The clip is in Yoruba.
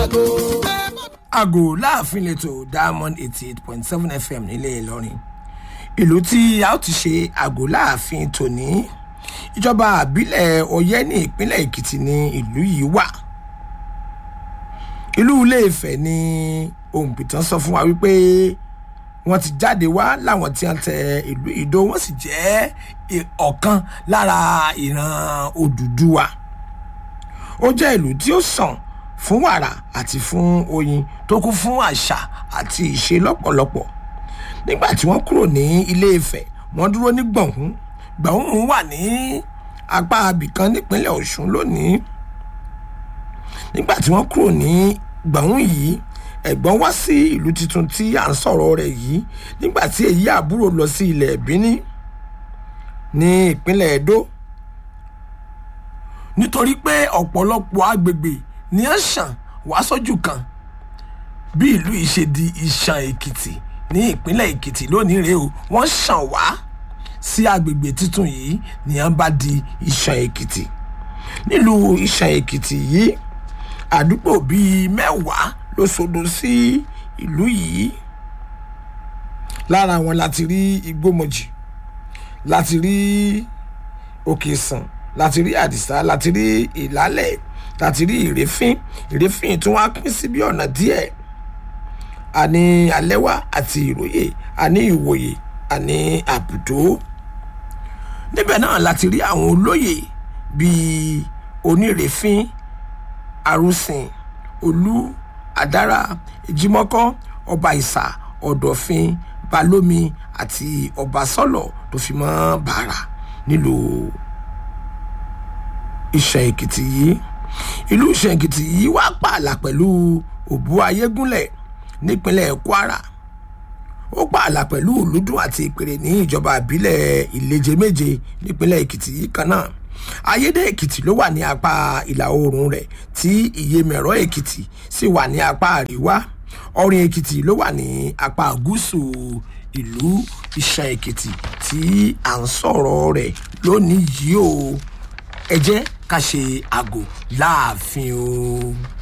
àgò. àgò láàfin lẹ́tọ̀ diamond eighty eight point seven fm nílẹ̀ ìlọrin ìlú tí a ó ti ṣe àgò láàfin tòní ìjọba àbílẹ̀ ọ̀yẹ́ ní ìpínlẹ̀ èkìtì ní ìlú yìí wà ìlú iléèfẹ̀ ni ohun pìtàn sọ fún wa wípé wọ́n ti jáde wá láwọn tí wọ́n tẹ ìlú ìdó wọ́n sì jẹ́ ì- ọ̀kan lára ìran òdùdúwà ó jẹ́ ìlú tí ó sàn fún wàrà àti fún oyin tó kún fún àṣà àti ìṣe lọ́pọ̀lọpọ̀ nígbà tí wọ́n kúrò ní ilé ìfẹ́ wọ́n dúró ní gbọ̀ngún gbọ̀ngún wà ní apá abìkan nípínlẹ̀ ọ̀ṣun lónìí nígbà tí wọ́n kúrò ní gbọ̀ngún yìí ẹ̀gbọ́n wá sí ìlú tuntun tí à ń sọ̀rọ̀ rẹ̀ yìí nígbà tí èyí àbúrò lọ sí ilẹ̀ bíní ní ìpínlẹ̀ edo nítorí pé ọ̀pọ̀lọpọ̀ agbègbè ní à ń ṣàn wá sójú kan bí ìlú yìí ṣe di ìṣàn èkìtì ní ìpínlẹ̀ èkìtì lónìí rèé o wọ́n ṣàn wá sí agbègbè tuntun yìí ní à ń bá di ìṣàn èkìtì nílùú ìṣàn èkìtì yìí àdúgbò bíi mẹ́wàá ló sodo sí ìlú yìí lára wọn láti rí igbómojì láti rí òkè sàn láti rí àdìsá láti rí ìlálẹ̀ láti rí ìrẹ́fín ìrẹ́fín tún wá pín sí bí ọ̀nà díẹ̀ àní alẹ́wà àti ìròyè àní ìwòye àní àbùdó níbẹ̀ náà láti rí àwọn olóyè bíi onírèéfín arúsìn olú àdára ìjímọ́kọ́ ọba ìsà ọ̀dọ̀fin balómi àti ọba sọ́lọ̀ tó fi mọ́ bàrà nílùú ìṣàn èkìtì yìí ìlú ìṣàn èkìtì yìí wá pààlà pẹ̀lú òbú ayégúnlẹ̀ nípínlẹ̀ kwara ó pààlà pẹ̀lú olùdún àti ìpèrè ní ìjọba ìbílẹ̀ ìleje méje nípínlẹ̀ èkìtì yìí kan náà ayédè èkìtì ló wà ní apá ìlà oòrùn rẹ̀ tí ìyèmẹ̀rọ èkìtì sì wà ní apá àríwá ọrin èkìtì ló wà ní apá gúúsù ìlú ìṣàn èkìtì tí à ń sọ̀rọ̀ rẹ̀ lónìí yìí o ẹ jẹ́ ká ṣe àgò láàfin o.